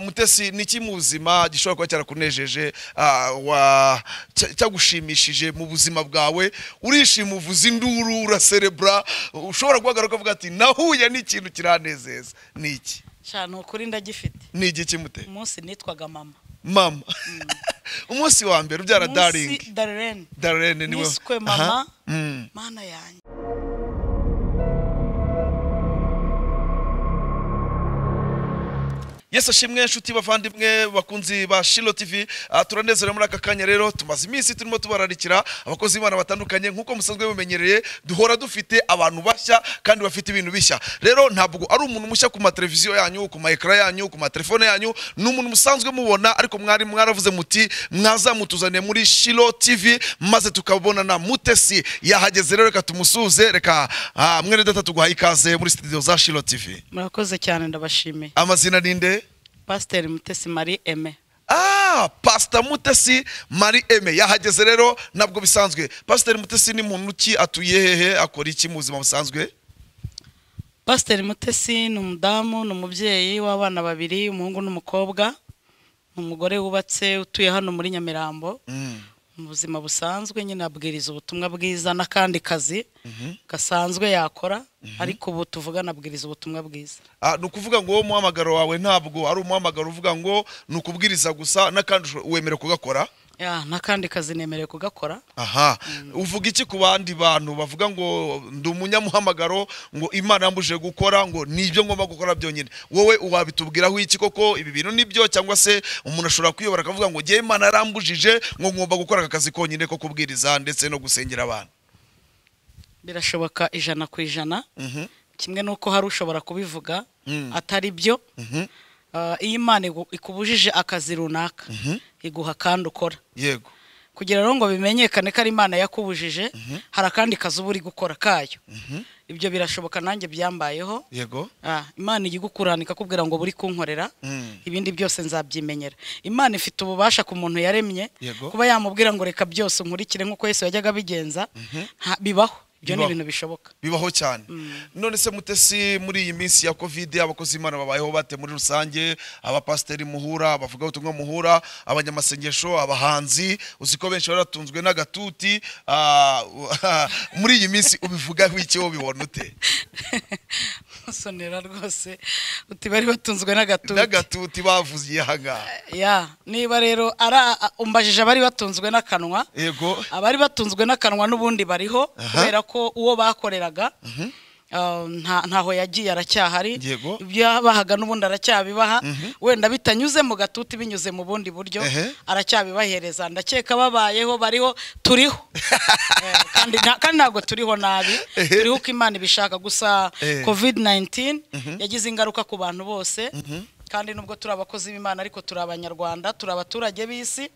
mutesi ni iki mu buzima gishobora kuba cyarakunejeje cyagushimishije mu buzima bwawe urishima uvuza induru uraserebura ushobora guhagarara ukavuga ati nahuye n'ikintu kiranezeza ni iki shana ukuri ndagifite ni igiki mute umunsi nitwaga mama mama umunsi wa mbere ubyara umunsi daringi darlene darene niwe niswe Aha. mama Mm. mana yanjye yesu ashimwe nshuti bavandimwe bakunzi ba shilo tv Ah, turanezerewe muri aka kanya rero tumaze iminsi turimo tubararikira abakozi b'imana batandukanye nk'uko musanzwe mumenyereye duhora dufite abantu bashya kandi bafite ibintu bishya rero ntabwo ari umuntu mushya ku mateleviziyo yanyu ku maekara yanyu ku matelefone yanyu ni umuntu musanzwe mubona ariko mwari mwaravuze muti mwazamutuzaniye muri shilo tv maze tukabonana mutesi yahageze rero reka tumusuze reka ah, mwene data tuguhaye ikaze muri studio za shilo tv murakoze cyane ndabashimiye amazina ni nde pasiteri mutesi marie eme Ah, pasita mutesi mari eme yahageze rero ntabwo bisanzwe pasiteri mutesi ni muntu ki atuye hehe akora iki mu buzima busanzwe pasiteri mutesi ni umudamu ni umubyeyi w'abana babiri umuhungu n'umukobwa ni umugore wubatse utuye hano muri nyamirambo mu buzima busanzwe nyine abwiriza ubutumwa bwiza n'akandi kazi gasanzwe yakora ariko ubu tuvugana abwiriza ubutumwa bwiza Ah, ni ukuvuga ngo wowe umuhamagaro wawe ntabwo ari umuhamagaro uvuga ngo ni ukubwiriza gusa n'akandi usho- wemera kugakora Ya, n'akandi kazi nemerewe kugakora aha uvuga iki ku bandi bantu bavuga ngo ndi umunyamuhamagaro ngo imana yambujije gukora ngo nibyo ngomba gukora byonyine wowe wabitubwiraho iki koko ibi bintu nibyo cyangwa se umuntu ashobora kwiyobora akavuga ngo ngewe imana yarambujije ngo ngomba gukora aka kazi konyine ko kubwiriza ndetse no gusengera abantu birashoboka ijana ku ijana Mhm. kimwe n'uko hari ushobora kubivuga Mm. atari byo Mhm. Ah, iyo imana igu- ikubujije akazi runaka iguha kandi ukora yego kugira rero ngo bimenyekane ko ari imana yakubujije hari akandi kazi uba uri gukora kayo ibyo birashoboka nanjye byambayeho yego Ah, imana ijya igukuranira ikakubwira ngo buri kunkorera Mm. ibindi byose nzabyimenyera imana ifite ububasha ku muntu yaremye Yego. kuba yamubwira ngo reka byose nkurikire nk'uko yesu yajyaga abigenza nta- bibaho ibyo ni Bibaho. ibintu bishoboka bibaho cyane none se mutesi muri iyi minsi ya kovide abakozi b'imana babayeho bate muri rusange abapasiteri muhura abavuga ubutumwa muhura abanyamasengesho abahanzi uzi ko benshi baratunzwe n'agatuti ah, muri iyi minsi ubivugaho iki wowe ubibona ute musonera rwose uti bari batunzwe n'agatuti n'agatuti bavuze aha ngaha ya niba rero ari a- umbajije abari batunzwe n'akanwa yego abari batunzwe n'akanwa n'ubundi bariho Aha. kubera ko uwo bakoreraga ah, nta- ntaho yagiye aracyahari Yego. ibyo yabahaga n'ubundi aracyabibaha wenda bitanyuze mu gatuti binyuze mu bundi buryo Ehe. aracyabibahereza ndakeka babayeho bariho turiho Eh, kandi nta- kandi ntabwo turiho nabi Ehe. turiho uko imana ibishaka gusa Eh. covid 19 yagize ingaruka ku bantu bose kandi nubwo turi abakozi b'imana ariko turi abanyarwanda turi abaturage b'isi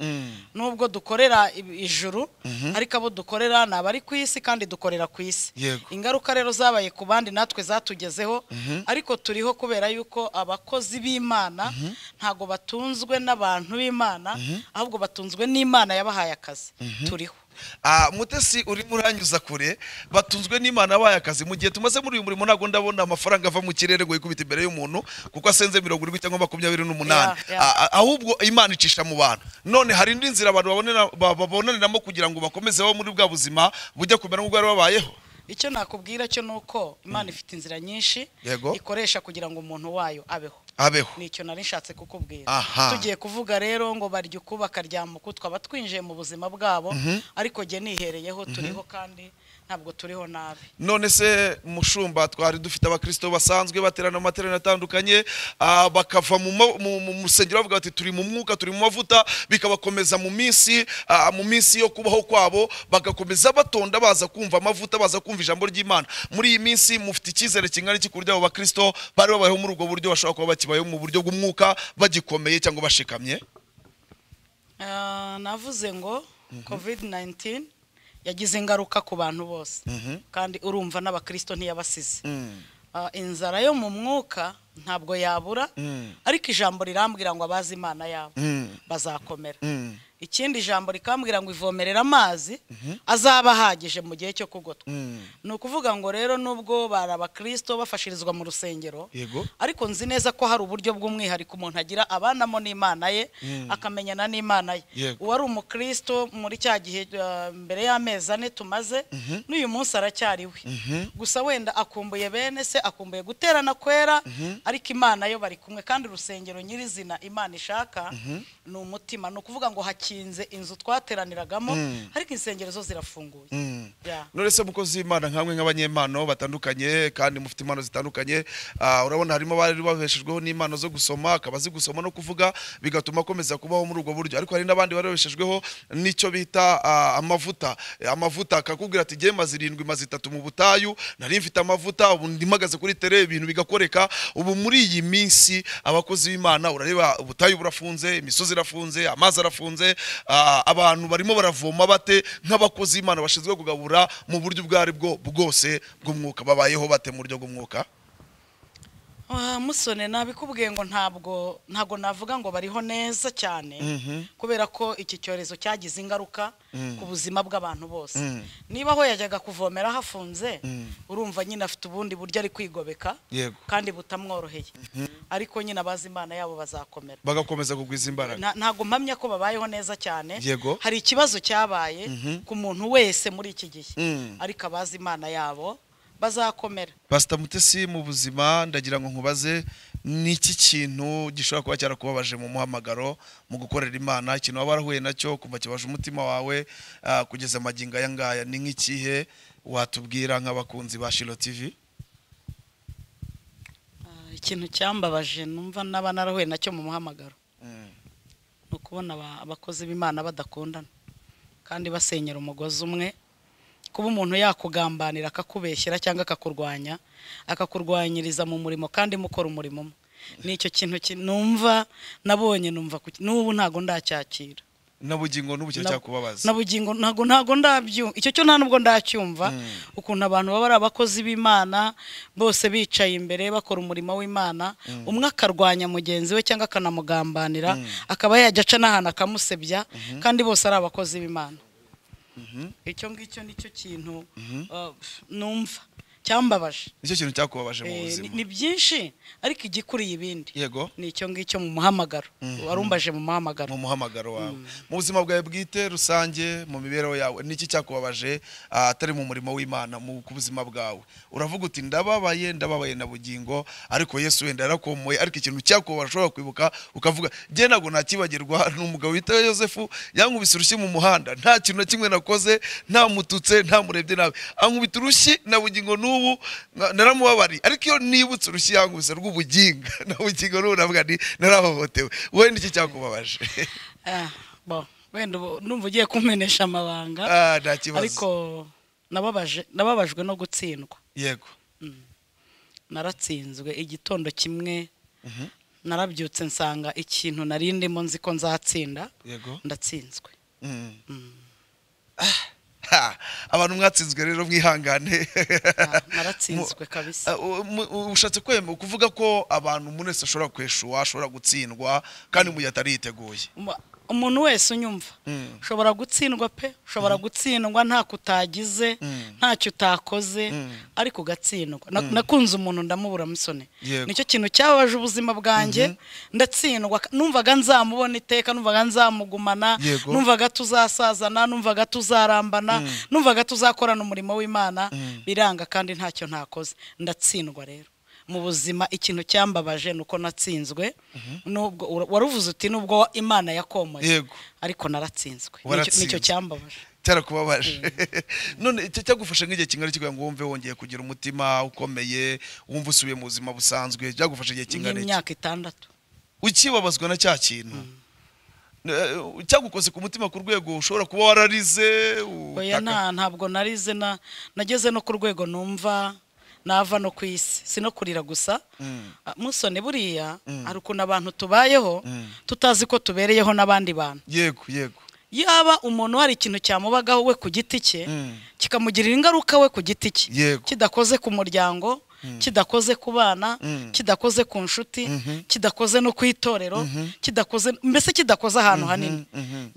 nubwo dukorera ib- ijuru ariko abo dukorera ni abari ku isi kandi dukorera ku isi Yego. ingaruka rero zabaye ku bandi natwe zatugezeho ariko turiho kubera yuko abakozi b'imana ntago batunzwe n'abantu b'imana ahubwo batunzwe n'imana yabahaye akazi turiho Ah, mutesi urimo uranyuza kure batunzwe n'imana abaye akazi mu gihe tumaze muri uyu murimo ntabwo ndabona amafaranga ava mu kirere ngo yikubite imbere y'umuntu kuko asenze mirongo irindwi cyangwa makumyabiri n'umunani Yeah, yeah. Ah, ah, ahubwo imana icisha mu bantu none hari indi nzira abantu babonera- ba- baboneramo kugira ngo bakomeze babe muri bwa buzima bujya kumera nk'ubwo bari babayeho icyo nakubwira cyo ni uko imana ifite inzira nyinshi Yego. ikoresha kugira ngo umuntu wayo abeho abeho nicyo nari nshatse kukubwira Aha. tugiye kuvuga rero ngo barya uku bakarya muku twaba twinjiye mu buzima bwabo ariko jye nihereyeho turiho kandi ntabwo turiho nabi none se mushumba twari dufite abakristo basanzwe baterana mu materaniro atandukanye ah, bakava mu ma- mu- mu rusengero bavuga bati turi mu mwuka turi mu mavuta bikabakomeza mu minsi ah, mu minsi yo kubaho kwabo bagakomeza batonda baza kumva amavuta baza kumva ijambo ry'imana muri iyi minsi mufite icyizere kingana iki ku buryo abo bakristo bari babayeho muri ubwo buryo bashobora kuba bakibayeho mu buryo bw'umwuka bagikomeye cyangwa bashikamye Ah, navuze ngo covid 19 yagize ingaruka ku bantu bose kandi urumva n'abakristo ntiyabasize Ah, inzara yo mu mwuka ntabwo yabura ariko ijambo rirambwira ngo abazi imana yabo bazakomera ikindi jambo rikambwira ngo ivomerera amazi azaba ahagije mu gihe cyo kugotwa Mm. ni ukuvuga ngo rero nubwo bari abakristo bafashirizwa mu rusengero Yego. ariko nzi neza ko hari uburyo bw'umwihariko umuntu agira abanamo n'imana ye akamenyana n'imana ye Yego. uwari umukristo muri cya gihe uh, mbere y'amezi ane tumaze n'uyu munsi aracyariwe gusa wenda akumbuye bene se akumbuye guterana kwera ariko imana yo bari kumwe kandi urusengero nyirizina imana ishaka ni umutima ni ukuvuga ngo hakinze inzu twateraniragamo ariko insengero zo zirafunguye Mm. Yeah. none se mukozi w'imana nkamwe nk'abanyempano batandukanye kandi mufite impano zitandukanye ah, urabona harimo abari babeshejweho n'impano zo gusoma akaba azi gusoma no kuvuga bigatuma akomeza kubaho muri ubwo buryo ariko hari n'abandi barabeshejweho n'icyo bita ah, amavuta Eh, amavuta akakubwira ati jye maze irindwi maze itatu mu butayu nari mfite amavuta ubu ndimagaze kuri tere ibintu bigakoreka ubu muri iyi minsi abakozi b'imana urareba ubutayu burafunze imisozi irafunze amazi arafunze ah, abantu barimo baravoma bate nk'abakozi b'imana bashinzwe kugabura mu buryo ubwo aribwo bwose bw'umwuka babayeho bate mu buryo bw'umwuka Ah, musone nabikubwiye ngo ntabwo ntabwo navuga ngo bariho neza cyane kubera ko iki cyorezo cyagize ingaruka ku buzima bw'abantu bose Mm. niba aho yajyaga kuvomera hafunze Mm. urumva nyine afite ubundi buryo ari kwigobeka Yego. kandi butamworoheye ariko nyine abazi imana yabo bazakomera bagakomeza kugwiza imbaraga Na- ntabwo mpamya ko babayeho neza cyane Yego. hari ikibazo cyabaye ku muntu wese muri iki gihe Mm. ariko abazi imana yabo bazakomera pasita mutesi mu buzima ndagira ngo nkubaze ni iki kintu gishobora kuba cyarakubabaje mu muhamagaro mu gukorera imana ikintu waba warahuye nacyo kuva kibaje umutima wawe ah, kugeza amagingo aya ngaya ni nk'ikihe watubwira nk'abakunzi ba shilo tivi Ah, ikintu cyambabaje numva naba narahuye nacyo mu muhamagaro ni ukubona aba- abakozi b'imana badakundana kandi basenyera umugozi umwe kuba umuntu yakugambanira akakubeshyera cyangwa akakurwanya akakurwanyiriza mu murimo kandi mukora umurimo umwe ni icyo kintu ki- numva nabonye numva ku- n'ubu ntago ndacyakira n'abugingo n'ubu kira Na- cyakubabaza na bugingo ntago ntago ndabyumva icyo cyo nta nubwo ndacyumva ukuntu abantu baba ari abakozi b'imana bose bicaye imbere bakora umurimo w'imana umwe akarwanya mugenzi we cyangwa akanamugambanira akaba yajya aca n'ahantu akamusebya kandi bose ari abakozi b'imana icyo ngicyo nicyo kintu uh, numva cyambabaje nicyo kintu cyakubabaje mu Eh, buzima ni- ni byinshi ariko igikuriye ibindi yego ni icyo ngicyo mu muhamagaro warumbaje mu muhamagaro mu muhamagaro wawe mu buzima bwawe bwite rusange mu mibereho yawe niki cyakubabaje ah, atari mu murimo w'imana mu ku buzima bwawe uravuga uti ndababaye ndababaye na bugingo ariko yesu wenda yarakomoye ariko ikintu cyakubabaje ushobora kwibuka ukavuga njye ntabwo nakibagirwa ni umugabo witwa yosefu yankubise urushyi mu muhanda nta kintu na kimwe nakoze ntamututse ntamurebye nabi ankubita urushyi na bugingo n'ubu nka- naramubabariye ariko iyo nibutse urushyi yankubise rw'ubuginga na bugingo n'ubu navuga nti narahohotewe wowe niki cyakubabaje Ah, bo, wenda ubu numva ugiye kumenesha amabanga Ah, nta kibazo ariko nababaje nababajwe no gutsindwa yego naratsinzwe igitondo kimwe narabyutse nsanga ikintu nari ndimo nzi ko nzatsinda yego ndatsinzwe Mm. Ah, ha, abantu mwatsinzwe rero mwihangane Ah, naratsinzwe kabisa Ah, u- mu- u- ushatse kwemera kuvuga ko abantu umuntu wese ashobora kweshuwa ashobora gutsindwa kandi mu gihe atari yiteguye Uma- umuntu wese unyumva Mm. ushobora gutsindwa pe ushobora gutsindwa nta kutagize Mm. ntacyo utakoze ariko ugatsindwa Na- nakunze umuntu ndamubura musone Yego. nicyo kintu cyababaje ubuzima bwanjye ndatsindwa numvaga nzamubona iteka numvaga nzamugumana Yego. numvaga tuzasazana numvaga tuzarambana numvaga tuzakorana umurimo w'imana biranga kandi ntacyo ntakoze ndatsindwa rero mu buzima ikintu cyambabaje ni uko natsinzwe nubwo ura- waruvuze uti nubwo imana yakomoye yego ariko naratsinzwe Nicyo- Waratsinzwe. nicyo cyambabaje cyarakubabaje none icyo cyagufasha nk'igihe kingana iki kugira ngo wumve wongeye kugira umutima ukomeye wumve usubiye mu buzima busanzwe byagufasha igihe kingana iki nk'imyaka itandatu ukibabazwa na cya kintu Eh, cyagukoze ku mutima ku rwego ushobora kuba wararize oya utaka- nta ntabwo narize na nageze no ku rwego numva nava no ku isi si no kurira gusa Mm. Ah, musone buriya hari ukuntu abantu tubayeho tutazi ko tubereyeho n'abandi bantu yego yego yaba umuntu hari ikintu cyamubagaho we ku giti cye Mm. kikamugirira ingaruka we ku giti cye Yego. kidakoze ku muryango kidakoze ku bana kidakoze ku nshuti kidakoze no ku itorero kidakoze mbese kidakoze ahantu hanini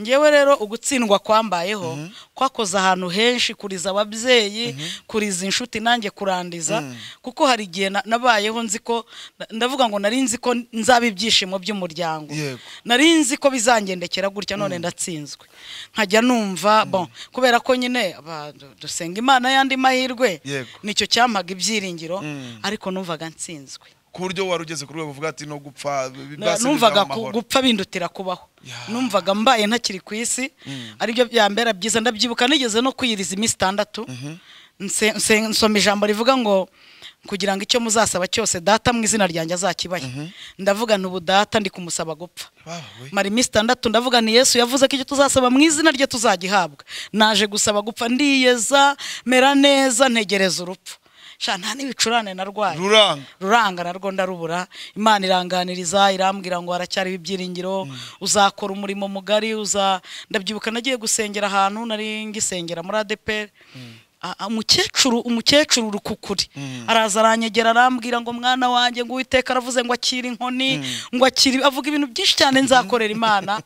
ngewe rero ugutsindwa kwambayeho kwakoze ahantu henshi kuriza ababyeyi kuriza inshuti nanjye kurandiza kuko hari igihe na- nabayeho nzi ko na- ndavuga ngo nari nzi ko nzaba ibyishimo by'umuryango Yego. nari nzi ko bizagendekera gutya none ndatsinzwe nkajya numva bon kubera ko nyine aba- du- dusenga imana y'andi mahirwe Yego. nicyo cyampaga ibyiringiro Mm. ariko numvaga nsinzwe ku buryo wari ugeze ku rwego uvuga ati no gupfa bi- Na- basi numvaga bizabe ku- amahoro." gupfa bindutira kubaho Yeah. numvaga mbaye ntakiri ku isi aribyo byambera byiza ndabyibuka nigeze no kwiyiriza iminsi itandatu Nse- nse- nsoma ijambo rivuga ngo kugira ngo icyo muzasaba cyose data mu izina ryanjye azakibahe ndavuga nti ubu data ndi kumusaba gupfa Bawe. mara iminsi itandatu ndavuga ni yesu yavuze ko icyo tuzasaba mu izina rye tuzagihabwa naje gusaba gupfa ndiyeza mera neza ntegereza urupfu sha nta n'ibicurane narwaye ruranga ruranga narwo ndarubura imana iranganiriza irambwira ngo haracyariho ibyiringiro uzakora umurimo mugari uza ndabyibuka nagiye gusengera ahantu nari ngisengera muri adeperi umukecuru umukecuru urukukuri araza aranyegera arambwira ngo mwana wanjye ngo uwiteka aravuze ngo akire inkoni ngo akire avuga ibintu byinshi cyane nzakorera imana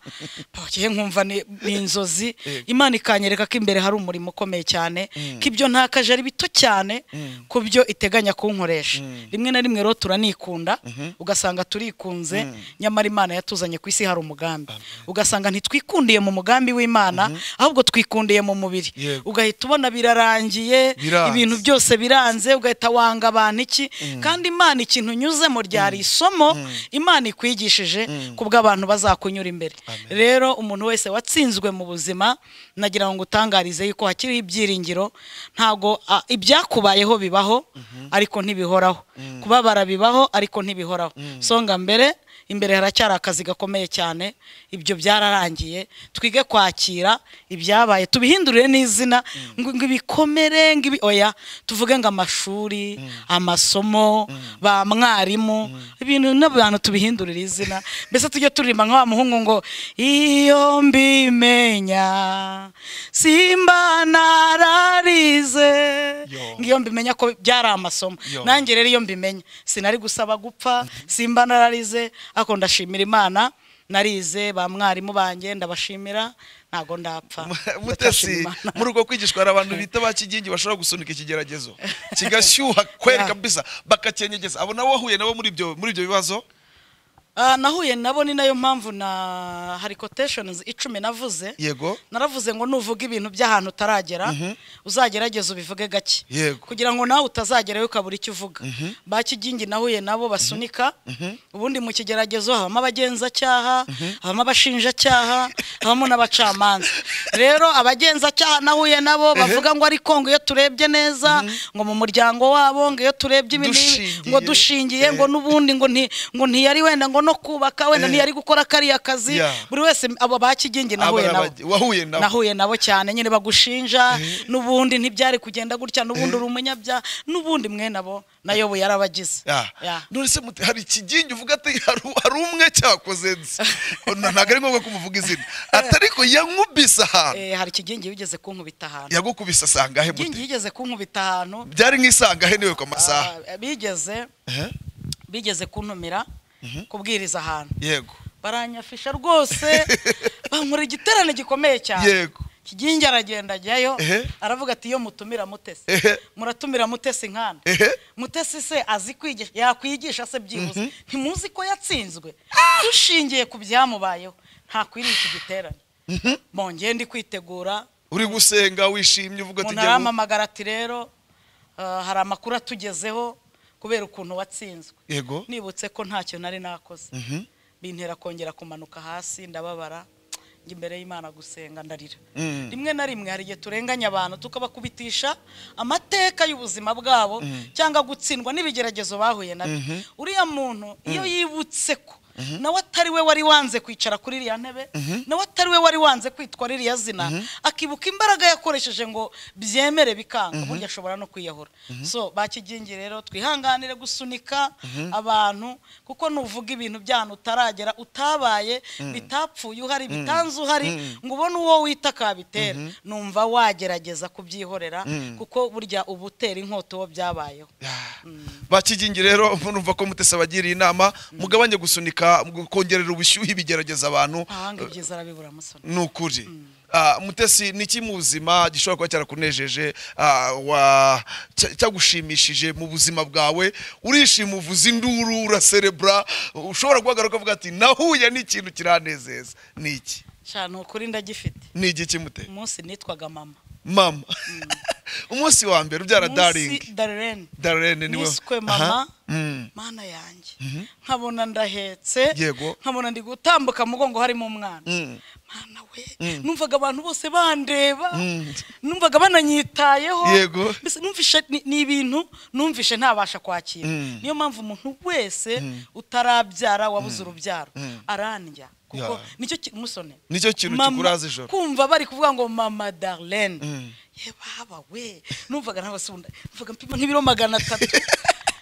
bagiye nkumva ni ni inzozi imana ikanyereka ko imbere hari umurimo ukomeye cyane ko ibyo ntakaje ari bito cyane ku byo iteganya kunkoresha rimwe na rimwe rero turanikunda ugasanga turikunze nyamara imana yatuzanye ku isi hari umugambi ugasanga ntitwikundiye mu mugambi w'imana ahubwo twikundiye mu mubiri Yego. ugahita ubona birarangiye Biranze. ibintu byose biranze ugahita wanga abantu iki kandi imana ikintu unyuzemo ryari isomo imana ikwigishije ku bw'abantu bazakunyura imbere rero umuntu wese watsinzwe mu buzima nagira ngo utangarize yuko hakiriho ibyiringiro ntabwo ah, ibyakubayeho bibaho ariko ntibihoraho kubabara bibaho ariko ntibihoraho songa mbere imbere haracyari akazi gakomeye cyane ibyo byararangiye twige kwakira ibyabaye tubihindurire n'izina ngo ngo ibikomere ngo ibi oya tuvuge ngo amashuri amasomo ba mwarimu ibintu n'abantu tubihindurire izina mbese tujye turirimba nka wa muhungu ngo iyo mbimenya simba nararize Yo. ngo iyo mbimenya ko byari amasomo Yo. nanjye nanjye rero iyo mbimenya sinari gusaba gupfa simba nararize ariko ndashimira imana narize ba mwarimu banjye ndabashimira ntabwo ndapfa Ndashima mutesi Imana. muri uko kwigishwa hari abantu bita ba kigingi bashobora gusunika ikigeragezo kigashyuha kweri Yeah. kabisa bakacyenyegeza abo nawe wahuye nabo muri ibyo muri ibyo bibazo Ah, nahuye nabo ni nayo mpamvu na hari quotations icumi navuze yego naravuze ngo nuvuga ibintu by'ahantu utaragera uzagerageze ubivuge gake Yego. kugira ngo nawe utazagerayo ukabura icyo uvuga ba kigingi nahuye nabo basunika ubundi mu kigeragezo habamo abagenzacyaha habamo abashinjacyaha habamo n'abacamanza rero abagenzacyaha nahuye nabo bavuga ngo ariko ngo iyo turebye neza ngo mu muryango wabo ngo iyo turebye ibi n'ibi, ngo Dushingiye. dushingiye ngo n'ubundi ngo nti- ngo ntiyari wenda ngo no kubaka wenda ntiyari gukora kariya kazi Yeah. buri wese abo ba kigingi nahuye Aba- nabo abage- wahuye nabo nahuye nabo cyane nyine bagushinja n'ubundi ntibyari kugenda gutya n'ubundi uri umunyabyaha n'ubundi mwe nabo nayoboye yarabagize Yeah. Yeah. none se mute- hari ikigingi uvuga ati hari hari umwe cyakoze nzi Na- ntabwo ari ngombwa kumuvuga izina ati ariko yankubise ahantu Eh, hari ikigingi wigeze kunkubita ahantu yagukubise asangahe ikigingi mute yigeze kunkubita ahantu byari nk'isangahe niwe ku masaha ah, bigeze Ehe, bigeze kuntumira kubwiriza ahantu yego baranyafisha rwose bankora igiterane gikomeye cyane Yego. kigingi aragenda ajyayo Ehe. aravuga ati iyo mutumira mutesi Ehe. muratumira mutesi nkanda Ehe. mutesi se azi kwigisha yakwigisha se byibuze ntimuzi ko yatsinzwe dushingiye ku byamubayeho ntakwiriye iki giterane bongeye ndi kwitegura uri gusenga wishimye uvuga ati umuntu njya mu- arampamagara ati rero ah, hari amakuru atugezeho kubera ukuntu watsinzwe yego nibutse ko ntacyo nari nakoze bintera kongera kumanuka hasi ndababara njya imbere y'imana gusenga ndarira Mm. rimwe na rimwe hari igihe turenganya abantu tukabakubitisha amateka y'ubuzima bwabo cyangwa gutsindwa n'ibigeragezo bahuye nabyo uriya muntu iyo yibutse ko nawe atari we wari wanze kwicara kuri iriya ntebe nawe atari we wari wanze kwitwa ririya zina akibuka imbaraga yakoresheje ngo byemere bikanga burya ashobora no kwiyahura so bakigingi rero twihanganire gusunika abantu kuko nuvuga ibintu by'ahantu utaragera utabaye bitapfuye uhari bitanze uhari ngo ubone uwo wita kabitera numva wagerageza kubyihorera kuko burya uba utera inkota uwo byabayeho bakigingi rero murumva ko mutese abagiriye inama mugabanye gusunika kongerera ubushyuhe ibigerageza abantu ahanga ibyiza arabibura musoni ni ukuri Ah, mutesi ni iki mu buzima gishobora kuba cyarakunejeje ah, wa- cya- cyagushimishije mu buzima bwawe urishima uvuza induru uraserebura ushobora guhagarara ukavuga ati nahuye n'ikintu kiranezeza ni iki ni ukuri ndagifite ni igiki mute umunsi nitwaga mama mama umunsi wa mbere ubyara daringi umunsi darlene darlene niwe niswe Aha. mama Mm. mana yanjye nkabona ndahetse Yego. nkabona ndi gutambuka mu mugongo harimo umwana Mm. mana we numvaga abantu bose bandeba Mm. numvaga bananyitayeho Yego. mbese numvishe ni- ni ibintu numvishe ntabasha kwakira Mm. niyo mpamvu umuntu wese utarabyara wabuze urubyaro arandya kuko Yeah. nicyo ki- musone nicyo kintu Mama- kikuraza ijoro kumva bari kuvuga ngo mama darlene Mm. ye baba we numvaga ntabwo asunda numvaga mpima nk'ibiro magana atatu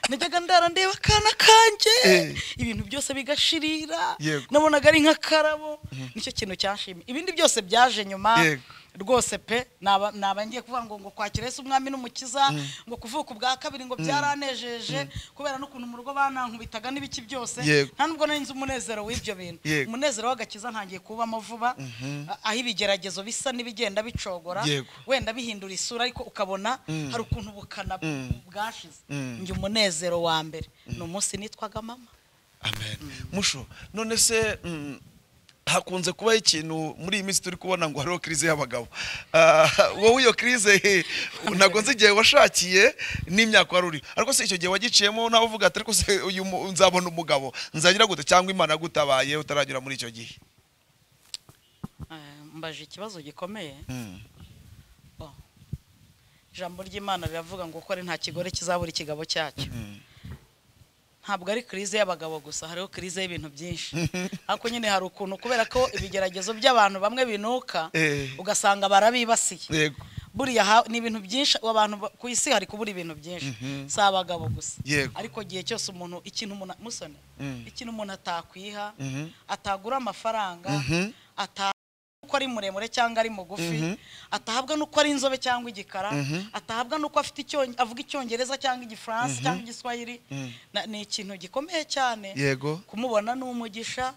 najyaga ndara ndeba akana kanjye Eh. ibintu byose bigashirira Yego. nabonaga ari nk'akarabo nicyo kintu cyanshimye ibindi byose byaje nyuma Yego. rwose pe naba naba ngiye kuvuga ngo ngo kwakira Yesu umwami n'umukiza ngo kuvuka ubwa kabiri ngo byaranejeje kubera n'ukuntu mu rugo banankubitaga n'ibiki byose Yego. nta nubwo nari nzi umunezero w'ibyo bintu Yego. umunezero w'agakiza ntangiye kuwubamo vuba a- aho ibigeragezo bisa n'ibigenda bicogora Yego. wenda bihindura isura ariko ukabona hari ukuntu ubukana bw- bwashize Mm. njye umunezero wa mbere ni umunsi nitwaga mama amen musho none se mm, hakunze kubaho ikintu muri iyi minsi turi kubona ngo hariho crise y'abagabo Ah, wowe iyo crise he, ntabwo nzi igihe washakiye n'imyaka wari uri ariko se icyo gihe wagiciyemo nawe uvuga ati ariko se uyu mu- nzabona umugabo nzagira gute cyangwa imana yagutabaye utaragera muri icyo gihe Eh, mbaje ikibazo gikomeye Mm. ijambo ry'imana riravuga ngo ukore nta kigore kizabura ikigabo cyacyo Mm. ntabwo ari kirize y'abagabo gusa hariho kirize y'ibintu byinshi ariko nyine hari ukuntu kubera ko ibigeragezo by'abantu bamwe binuka Eh. ugasanga barabibasiye yego buriya ha- ni ibintu byinshi abantu ba- ku isi hari kubura ibintu byinshi si abagabo gusa Yego. ariko igihe cyose umuntu ikintu umuntu musone Mm. ikintu umuntu atakwiha Mhm. atagura amafaranga Mhm. ata uko ari muremure cyangwa ari mugufi Mhm. atahabwa n'uko ari inzobe cyangwa igikara Mhm. atahabwa n'uko afite icyonge- avuga icyongereza cyangwa igifaransa cyangwa igiswahili Na- ni ikintu gikomeye cyane yego kumubona ni umugisha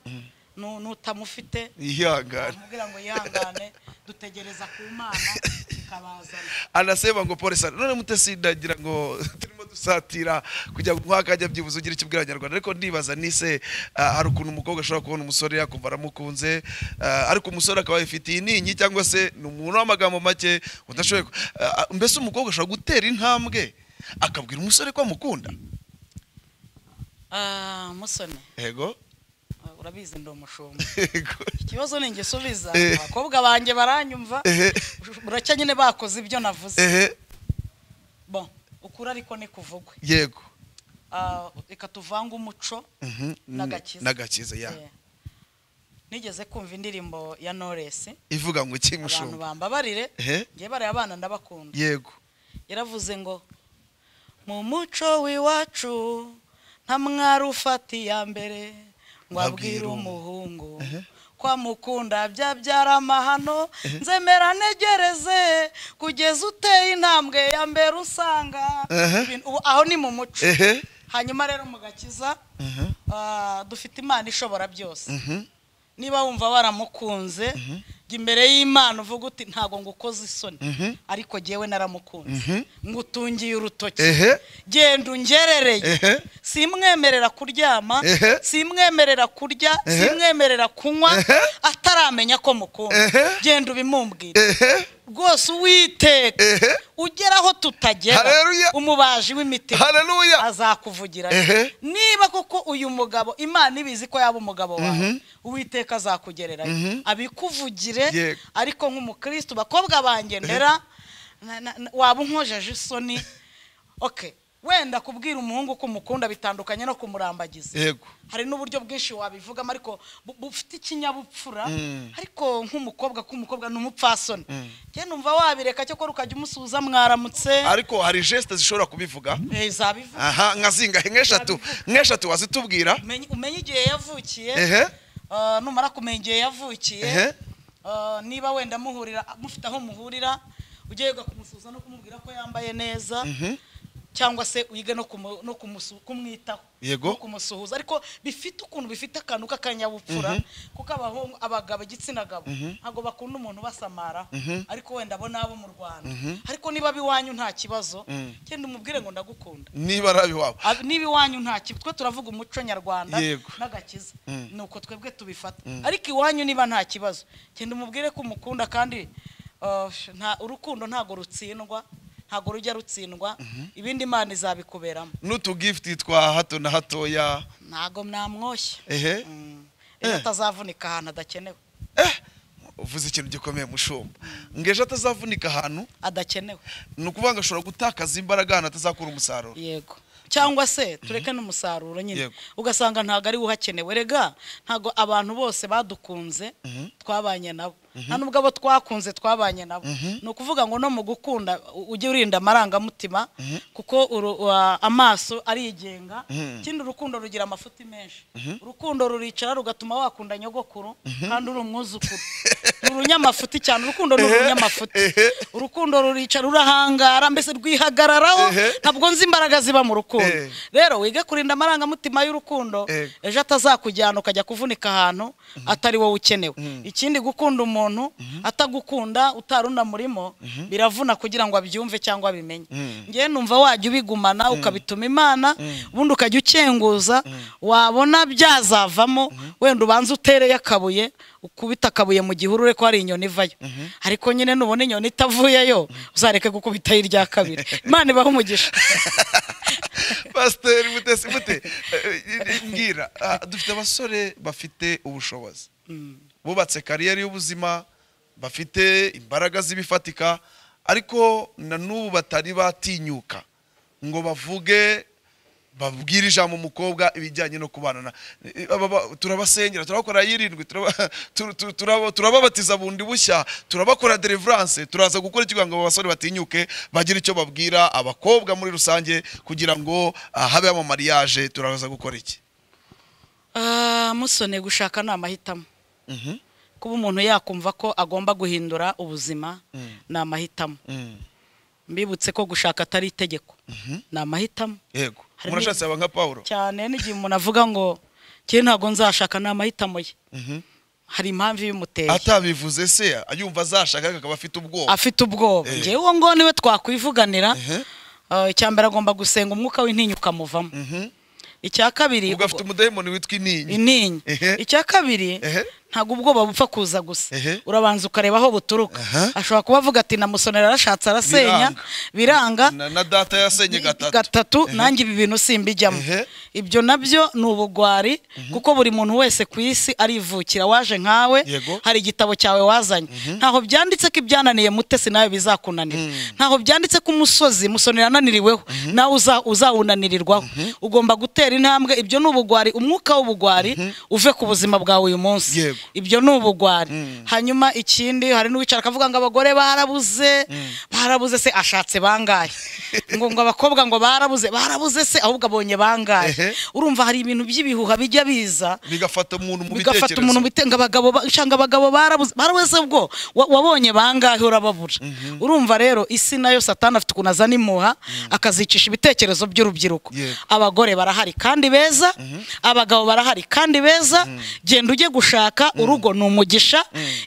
nu- nutamufite yihangane amubwira ngo yihangane dutegereza ku mana ikabazana anaseba ngo polisi none mutesi ndagira ngo turimo dusatira kugira ngo nk'aka ajya byibuze ugira icyo ubwira abanyarwanda ariko ndibaza nise ah, hari ukuntu umukobwa ashobora kubona umusore yakumva aramukunze ah, ariko umusore akaba yifitiye intinyi cyangwa se ni umuntu w'amagambo make udashoboye ku- ah, ah, mbese umukobwa ashobora gutera intambwe akabwira umusore ko amukunda Ah, musoni yego ah, urabizi ndi umushumba yego ikibazo ni ngisubiza Eh. abakobwa banjye baranyumva ehe buracya nyine bakoze ibyo navuze ehe bon ukuri ariko ni kuvugwe yego Ah, reka tuvange umuco Mhm. N'agakiza. n'agakiza ya Eh. nigeze kumva indirimbo ya noresi ivuga ngo iki abantu mushumba bambabarire ehe ngewe bariya abana ndabakunda yego yaravuze ngo mu muco w'iwacu nta mwari ufata iya mbere ngo abwire Abwira umu- umuhungu ko amukunda byabyara amahano nzemera ntegereze kugeza uteye intambwe ya mbere usanga Ehe. ibintu- ubu- aho ni mu muco ehe hanyuma rero mu gakiza Mhm. ah, dufite imana ishobora byose Mhm. niba wumva waramukunze jya imbere y'imana uvuga uti ntabwo ngukoze isoni ariko jyewe naramukunze ngutungiye urutoki ehe genda ungerereye ehe simwemerera kuryama Ehe. simwemerera kurya Ehe. simwemerera kunywa Ehe. ataramenya ko mukunda Ehe. genda ubimumbwire ehe rwose uwiteka Ehe. ugera aho tutagera Haleluya. umubaji w'imitima haleluya azakuvugira Ehe. niba koko uyu mugabo imana ibizi ko yaba umugabo wawe uwiteka azakugererayo abikuvugire Yego. ariko nk'umukristo bakobwa bangendera waba unkojeje isoni ok wenda kubwira umuhungu ko umukunda bitandukanye no kumurambagiza yego hari n'uburyo bwinshi wabivugamo ariko bu- bufite ikinyabupfura ariko nk'umukobwa k'umukobwa ni umupfasoni njye numva wabireka cyakora ukajya umusuhuza mwaramutse ariko hari gesite zishobora kubivuga Eh, zabivuga aha nka zingahe nk'eshatu nk'eshatu wazitubwira Umenye- umenye igihe yavukiye ehe Ah, numara kumenya igihe yavukiye Ehe. Ah, niba wenda muhurira mufite aho muhurira ujye wiga kumusuhuza no kumubwira ko yambaye neza cyangwa se wige no kumu- no kumusu- kumwitaho Yego. no kumusuhuza ariko bifite ukuntu bifite akantu k'akanyabupfura kuko abahungu abagabo igitsina gabo ntabwo bakunda umuntu ubasamara ariko wenda abo nabo mu rwanda ariko niba biwanyu nta kibazo genda umubwire ngo ndagukunda niba ari ab'iwabo Ab- niba iwanyu nta kibazo twe turavuga umuco nyarwanda Yego. n'agakiza ni uko twebwe tubifata ariko iwanyu niba nta kibazo genda umubwire ko umukunda kandi uh, nta- urukundo ntabwo rutsindwa ntabwo rujya rutsindwa ibindi imana izabikuberamo n'utugifiti twa hato na hatoya ntabwo mwamwoshya ehe Mm. ejo Eh. atazavunika ahantu adakenewe eh uvuze ikintu gikomeye mushumba ngo ejo atazavunika ahantu adakenewe ni ukuvuga ngo ashobora gutakaza imbaraga ahantu atazakura umusaruro yego cyangwa se tureke n'umusaruro nyine Yego. ugasanga ntabwo ari we uhakenewe rega ntabwo abantu bose badukunze twabanye nabo nta nubwo abo twakunze twabanye nabo ni ukuvuga ngo no mu gukunda u- ujye urinda amarangamutima kuko uru- wa- amaso arigenga ikindi urukundo rugira amafuti menshi urukundo ruricara rugatuma wakunda nyogokuru kandi uri umwuzukuru ni urunyamafuti cyane urukundo ni Ehe, urunyamafuti ehe. urukundo ruricara urahangara mbese rwihagararaho Ehe. ntabwo nzi imbaraga ziba mu rukundo Eh. rero wige kurinda amarangamutima y'urukundo Eh. ejo atazakujyana ukajya kuvunika ahantu atari wowe ukenewe ikindi gukunda umuntu atagukunda utari unamurimo biravuna kugira ngo abyumve cyangwa abimenye ngewe numva wajya ubigumana ukabituma imana ubundi ukajya ukenguza wabona byazavamo wenda ubanza utereye akabuye ukubita akabuye mu gihuru urebe ko hari inyoni ivayo ariko nyine nubona inyoni itavuyeyo uzareke gukubitaho irya kabiri imana ibahe umugisha pasiteri mutesi mute Eh, mbwira ah, dufite abasore bafite ubushobozi bubatse kariyeri y'ubuzima bafite imbaraga z'ibifatika ariko na n'ubu batari batinyuka ngo bavuge babwire ijambo umukobwa ibijyanye no kubana Eh, aba ba- turabasengera turabakora y'irindwi turaba- tu- tu- turaba- turababatiza bundi bushya turabakora deliverance turaza gukora ikigo ngo abo basore batinyuke bagire icyo babwira abakobwa muri rusange kugira ngo ah, habeho amamariyaje turaza gukora iki Ah, musone gushaka ni amahitamo Mhm. kuba umuntu yakumva ko agomba guhindura ubuzima ni amahitamo Mm. mbibutse ko gushaka atari itegeko ni amahitamo yego Harimo- murashatse aba nka pawulo cyane n'igihe umuntu avuga ngo njyewe ntabwo nzashaka ni amahitamo ye Mhm. hari impamvu ibimuteye atabivuze se yumva azashaka akaba afite ubwoba afite ubwoba Eh. ngewe uwo ngo niwe twakwivuganira Ehe. Ah, icya mbere agomba gusenga umwuka w'intinya ukamuvamo Mhm. icya kabiri ubwo afite umudayimoni witwa intinyi intinya Ehe. icya kabiri Ehe. ntabwo ubwoba bupfa kuza gusa Ehe. urabanza ukareba aho buturuka Aha. ashobora kuba avuga ati namusonera arashatse arasenya biranga na, na data yasenye gatatu gatatu Ehe. nanjye ibi bintu simbijyamo Ehe. ibyo nabyo ni ubugwari kuko buri muntu wese ku isi arivukira waje nkawe Yego. hari igitabo cyawe wazanye ntaho byanditse ko ibyananiye mutesi nawe bizakunanira ntaho byanditse ko umusozi musoni yananiriweho nawe uza- uzawunanirirwaho ugomba gutera intambwe ibyo ni ubugwari umwuka w'ubugwari uve ku buzima bwawe uyu munsi Yego. ibyo ni ubugwari hanyuma ikindi hari n'uwicara akavuga ngo abagore barabuze barabuze se ashatse bangahe ngo ngo abakobwa ngo barabuze barabuze se ahubwo abonye bangahe Ehe. urumva hari ibintu by'ibihuha bijya biza bigafata umuntu mu bigafata bitekerezo umuntu bitenga abagabo ba- shanga abagabo barabuze barabuze bwo wa- wabonye bangahe urababura urumva rero isi nayo satani afite ukuntu azana impuha akazicisha ibitekerezo by'urubyiruko Yego. abagore barahari kandi beza abagabo barahari kandi beza genda ujye gushaka urugo ni umugisha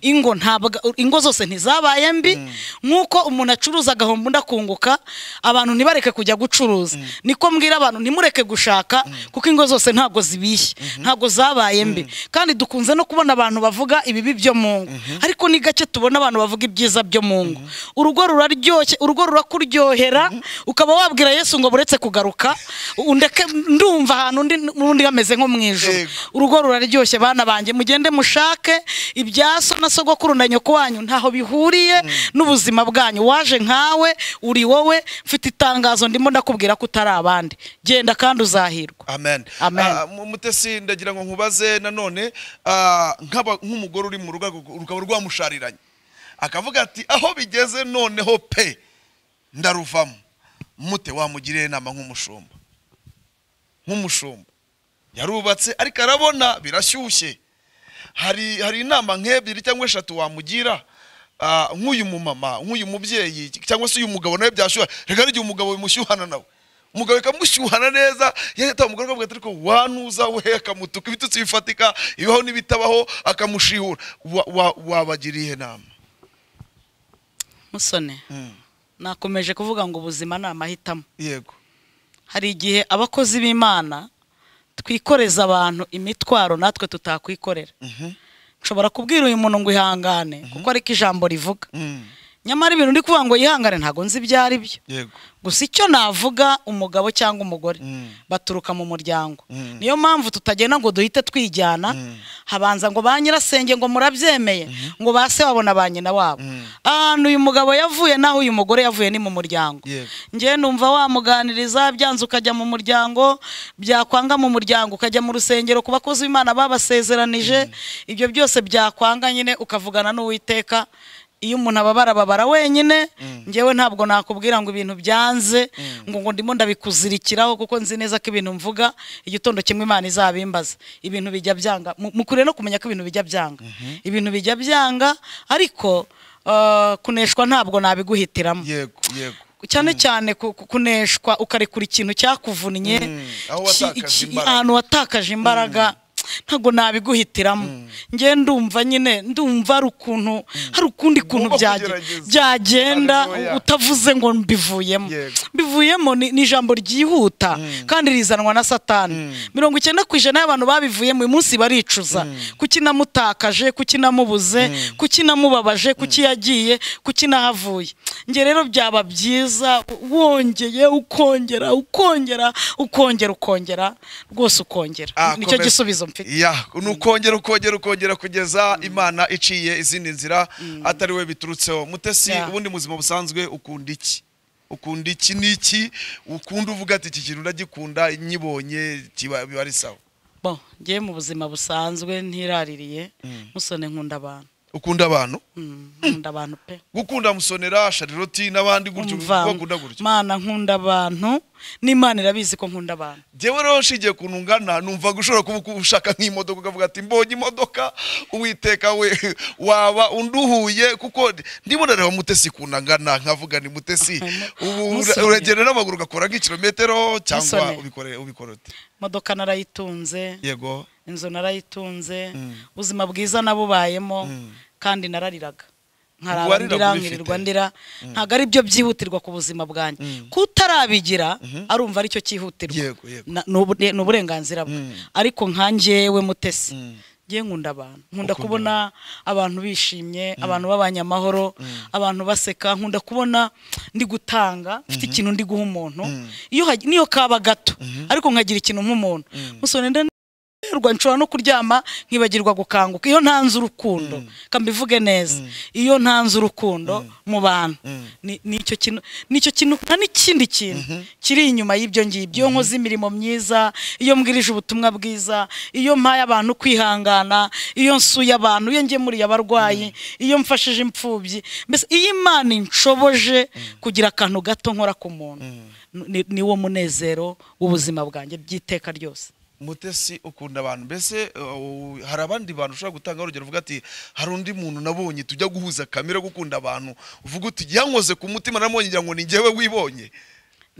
ingo ntabwo ingo zose ntizabaye mbi nk'uko umuntu acuruza agahombo undi akunguka abantu ntibareke kujya gucuruza niko mbwira abantu ntimureke gushaka kuko ingo zose ntabwo zibishye ntabwo zabaye mbi kandi dukunze no kubona abantu bavuga ibibi byo mu ngo ariko ni gake tubona abantu bavuga ibyiza byo mu ngo urugo ruraryoshye urugo rurakuryohera ukaba wabwira yesu ngo buretse kugaruka undeke ndumva ahantu undi n'undi hameze nko mu ijoro Yego. urugo ruraryoshye bana banjye mugende ubushake ibya so na sogokuru na nyoko wanyu ntaho bihuriye n'ubuzima bwanyu waje nkawe uri wowe mfite itangazo ndimo ndakubwira ko utari abandi genda kandi uzahirwa amen Amen. Ah, mu- mutesi ndagira ngo nkubaze nanone ah, nk'aba- nk'umugore uri mu rugo ariko rukaba rwamushariranye akavuga ati aho bigeze noneho pe ndaruvamo mute wamugiriye inama nk'umushumba nk'umushumba yarubatse ariko arabona birashyushye hari hari inama nk'ebyiri cyangwa eshatu wamugira ah, nk'uyu mumama nk'uyu mubyeyi cyangwa se uyu mugabo nawe byashyuha reka n'igihe umugabo bimushyuhana nawe umugabo ikamushyuhana neza yahita umugore akavuga ati ariko wanuza we akamutuka ibitutsi bifatika ibibaho n'ibitabaho akamushihura Wa- wa- wabagiriye inama musone Mm, nakomeje kuvuga ngo ubuzima ni amahitamo yego hari igihe abakozi b'imana twikoreza abantu imitwaro natwe tutakwikorera Mhm, nshobora kubwira uyu muntu ngo ihangane kuko ariko ijambo rivuga mm, nyamara ibintu ndi kuvuga ngo yihangane ntabwo nzi ibyo ari byo yego gusa icyo navuga umugabo cyangwa umugore Mm. baturuka mu muryango Mm. niyo mpamvu tutagenda ngo duhite twijyana habanza ngo ba nyirasenge ngo murabyemeye ngo ba se wabo na ba nyina wabo Mm. ahantu uyu mugabo yavuye n'aho uyu mugore yavuye ni mu muryango Yego. njyewe numva wamuganiriza byanze ukajya mu muryango byakwanga mu muryango ukajya mu rusengero ku bakozi b'imana babasezeranije ibyo byose byakwanga nyine ukavugana n'uwiteka iyo umuntu ababara ababara wenyine njyewe ntabwo nakubwira ngo ibintu byanze ngo ngo ndimo ndabikuzirikiraho kuko nzi neza ko ibintu mvuga igitondo kimwe imana izabimbaza ibintu bijya byanga Mu- mukwiye no kumenya ko ibintu bijya byanga ibintu bijya byanga ariko eh, kuneshwa ntabwo nabiguhitiramo yego yego cyane cyane ku- ku- kuneshwa ukarekura ikintu cyakuvunnye Mm, aho ki- watakaje iki- imbaraga. ahantu watakaje imbaraga ntabwo nabiguhitiramo njye ndumva nyine ndumva hari ukuntu hari ukundi kuntu Ugomba byage- kugerageza. byagenda Haleluya. utavuze ngo mbivuyemo Yego. bivuyemo ni ni ijambo ryihuta kandi rizanwa na satani mirongo icyenda ku ijana y'abantu babivuyemo uyu munsi baricuza kuki namutakaje kuki namubuze kuki namubabaje kuki yagiye kuki nahavuye njye rero byaba byiza wongeye ukongera ukongera ukongera ukongera rwose ukongera Ah, nicyo komeza. gisubizo mfite ya ni ukongera ukongera ukongera kugeza imana iciye izindi nzira atari we biturutseho mutesi Ya. ubundi mu buzima busanzwe ukunda iki ukunda iki n'iki ukunda uvuga ati iki kintu ndagikunda nyibonye kiba- biba ari sawa bo ngiye mu buzima busanzwe ntiraririye musone nkunda abantu ukunda abantu Mm, nkunda abantu pe gukunda musonera shariroti n'abandi gutyo Umva, bakunda gutyo mana nkunda abantu n'imana irabizi ko nkunda abantu njyewe rero nshingiye ku ntungana numva gushobora kuba ushaka nk'imodoka ukavuga ati mbonye imodoka uwiteka we waba unduhuye kuko ndimo ndareba mutesi kunangana nkavuga ni mutesi ubu Musoni. uragenda n'amaguru ugakora nk'ikirometero cyangwa Musoni. ubikore ubikora ute imodoka narayitunze yego inzu narayitunze ubuzima bwiza nabubayemo kandi narariraga nkararandira Wariraga ubifite. nkirirwa ndira ntabwo ari byo byihutirwa ku buzima bwanjye kutarabigira arumva aricyo cyihutirwa Yego, yego. Na- ni ubu- ni uburenganzira bwe ariko nka njyewe mutesi ngiye nkunda abantu nkunda Ukunda kubona abantu bishimye abantu babanye amahoro abantu baseka nkunda kubona ndi gutanga mfite ikintu ndi guha umuntu iyo hag- niyo kaba gato ariko nkagira ikintu nk'umuntu musore nda rwa nshobora no kuryama nkibagirwa gukanguka iyo ntanze urukundo kambivuge neza iyo ntanze urukundo mu bantu ni- nicyo kintu nicyo kintu nta n'ikindi kintu kiri inyuma y'ibyo ngibyo iyo nkoze imirimo myiza iyo mbwirije ubutumwa bwiza iyo mpaye abantu kwihangana iyo nsuye abantu iyo ngemuriye abarwayi iyo mfashije imfubyi mbese iyo imana inshoboje kugira akantu gato nkora ku muntu ni- niwo munezero w'ubuzima bwanjye by'iteka ryose mutesi ukunda abantu mbese uh, hari abandi bantu ushobora gutanga urugero uvuga ati hari undi muntu nabonye tujya guhuza kamere yo gukunda abantu uvuga uti yankoze ku mutima namubonye ngira ngo ni njyewe wibonye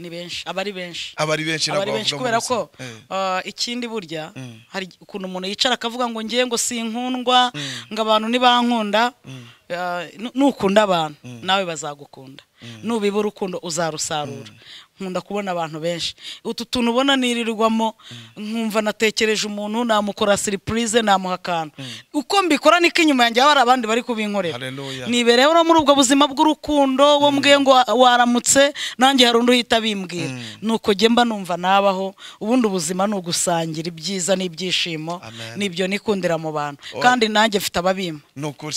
ni benshi aba ari benshi aba ari benshi aba ari ntabwo benshi bavuga kubera muri ko rusange. Eh. uh, ikindi burya hari ukuntu umuntu yicara akavuga ngo ngiye ngo sinkundwa ngo abantu nibankunda uh, nu- nukunda abantu nawe bazagukunda nubibura urukundo uzarusarura nkunda kubona abantu benshi utu tuntu ubona nirirwamo nkumva natekereje umuntu namukora siripurize namuha akantu uko mbikora niko inyuma yanjye haba hari abandi bari kubinkorera Hallelujah. nibereyeho no muri ubwo buzima bw'urukundo wo mbwe ngo waramutse nanjye hari undi uhita bimbwira nuko njye mba numva nabaho ubundi ubuzima ni ugusangira ibyiza n'ibyishimo Amen. n'ibyo nikundira mu bantu kandi nanjye mfite ababimpa ni ukuri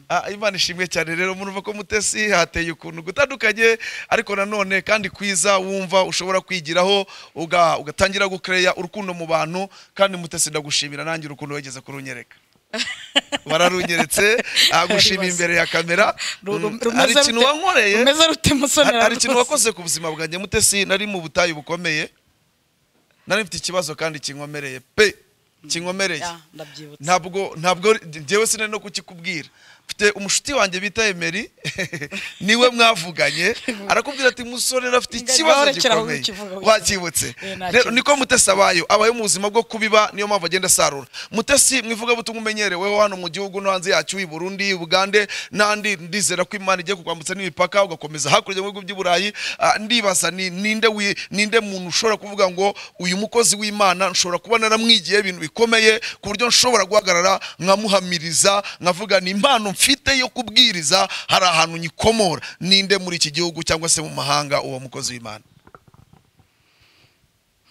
Ah, imana ishimwe cyane rero murumva ko mutesi hateye ukuntu gutandukanye ariko nanone kandi kwiza wumva ushobora kwigiraho uga- ugatangira gukereya urukundo mu bantu kandi mutesi ndagushimira nanjye urukundo wigeze kurunyereka bararunyeretse ah, gushima Aribaza. imbere ya kamera Ru- Mm, rumeze hari ikintu rute- wankoreye rumeze rute musoni Hari- hari ikintu rwose? wakoze ku buzima bwanjye mutesi nari mu butayu bukomeye nari mfite ikibazo kandi kinkomereye pe kinkomereye Ya, ndabyibutse ntabwo ntabwo njyewe sinari no kukikubwira mfite umushuti wanjye bita emeri niwe mwavuganye arakubwira ati musore afite Ingagi ikibazo wahorekera aho gikomeye ukivuga, ukivuga. wakibutse Eh, nta rero kibazo. niko mutesi abayo abayo mu buzima bwo kubiba niyo mpamvu agenda asarura mutesi mwivugabutumwa umenyereweho hano mu gihugu no hanze yacyo i burundi ubugande n'andi ndizera ko imana igiye kukwambutsa n'imipaka ugakomeza hakurya mu bihugu by'i burayi Ah, ndibaza ni- ninde wi- ninde muntu ushobora kuvuga ngo uyu mukozi w'imana nshobora kuba naramwigiye ibintu bikomeye ku buryo nshobora guhagarara nkamuhamiriza nkavuga ni impano mfite yo kubwiriza hari ahantu nyikomora ninde muri iki gihugu cyangwa se mu mahanga uwo mukozi w'imana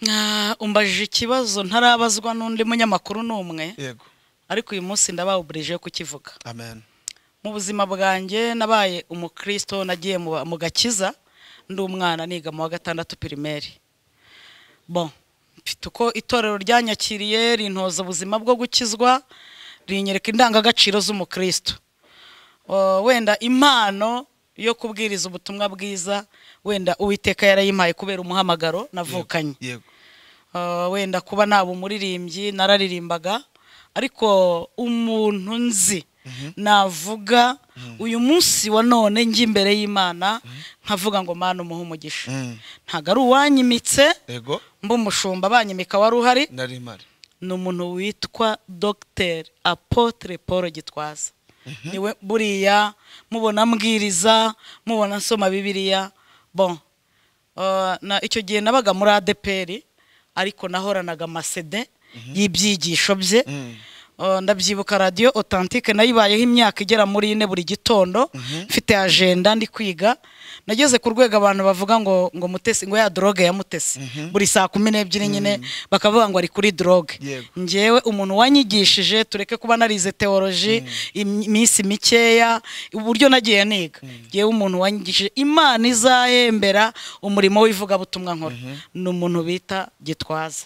Ah, umbajije ikibazo ntarabazwa n'undi munyamakuru n'umwe yego ariko uyu munsi ndabawuburije kukivuga amen mu buzima bwanjye nabaye umukristo nagiye mu mu gakiza ndi umwana niga mu wa gatandatu pirimeri bon mfite uko itorero ryanyakiriye rintoza ubuzima bwo gukizwa rinyereka indangagaciro z'umukristo Oh, wenda impano yo kubwiriza ubutumwa bwiza wenda uwiteka yarayimpaye kubera umuhamagaro navukanye yego Ah, wenda kuba naba umuririmbyi nararirimbaga ariko umuntu nzi navuga uyu munsi wa none njya imbere y'imana nkavuga ngo mana umuhe umugisha Mm. ntabwo ari uwanyimitse yego mba umushumba banyimika wari uhari nari mpari ni umuntu witwa dogiteri apotre paul gitwaza niwe buriya mubona mbwiriza mubona nsoma bibiliya bon Uh, na icyo gihe nabaga muri adeperi ariko nahoranaga amasede y'ibyigisho bye Uh, ndabyibuka radiyo otantike nayibayeho imyaka igera muri ine buri gitondo mfite ajenda ndi kwiga nageze ku rwego abantu bavuga ngo ngo mutesi ngo ya droge ya mutesi buri saa kumi n'ebyiri nyine bakavuga ngo ari kuri droge Yego. njyewe umuntu wanyigishije tureke kuba narize teoloji imi- iminsi mikeya uburyo nagiye niga njyewe umuntu wanyigishije imana izahembera umurimo w'ivugabutumwa nkora ni umuntu bita gitwaza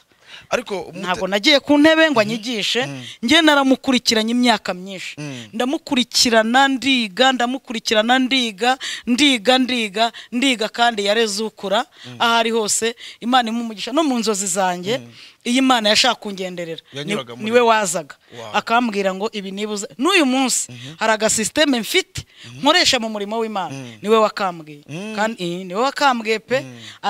ariko mute- ntabwo nagiye ku ntebe ngo anyigishe njye naramukurikiranye imyaka myinshi ndamukurikirana ndiga ndamukurikirana ndiga ndiga ndiga ndiga kandi yareze ukura aho ari hose imana imumugisha no mu nzozi zanjye iyo imana yashaka kungenderera ni- Yanyuraga muri- niwe wazaga Wow. akambwira ngo ibi nibuze n'uyu munsi hari agasisiteme mfite nkoresha mu murimo w'imana niwe wakambwiye kandi eh, niwe wakambwiye pe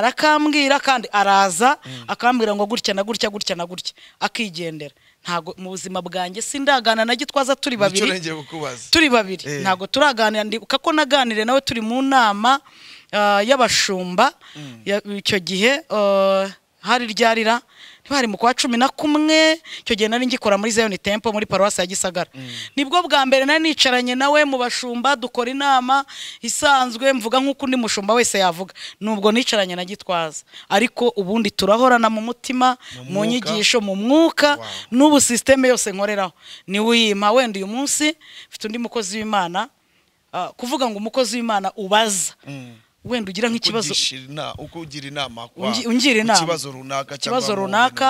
arakambwira kandi araza akambwira ngo gutya na gutya gutya na gutya akigendera ntago mu buzima bwanjye sindagana na gitwaza turi nicyo babiri nengeye kukubaza turi babiri Eh. ntabwo turaganira ndibuka ko naganire nawe turi mu nama ah, y'abashumba ya- icyo gihe ah, hari ryarira ntibari mu kwa cumi na kumwe icyo gihe nari ngikora muri zayoni tempo muri paruwasi ya gisagara nibwo bwa mbere nari nicaranye nawe mu bashumba dukora inama isanzwe mvuga nk'uko undi mushumba wese yavuga nubwo nicaranye na gitwaza ariko ubundi turahorana mu mutima Mu mu mwuka. nyigisho mu mwuka Wow. n'ubu sisiteme yose nkoreraho niwe uyimpa wenda uyu munsi mfite undi mukozi w'imana ah, kuvuga ngo umukozi w'imana ubaza wenda ugira nk'ikibazo Kugisha ina- ukugira inama kwa- Ungi- ungira ku inama kibazo runaka cyangwa ikibazo mu bintu runaka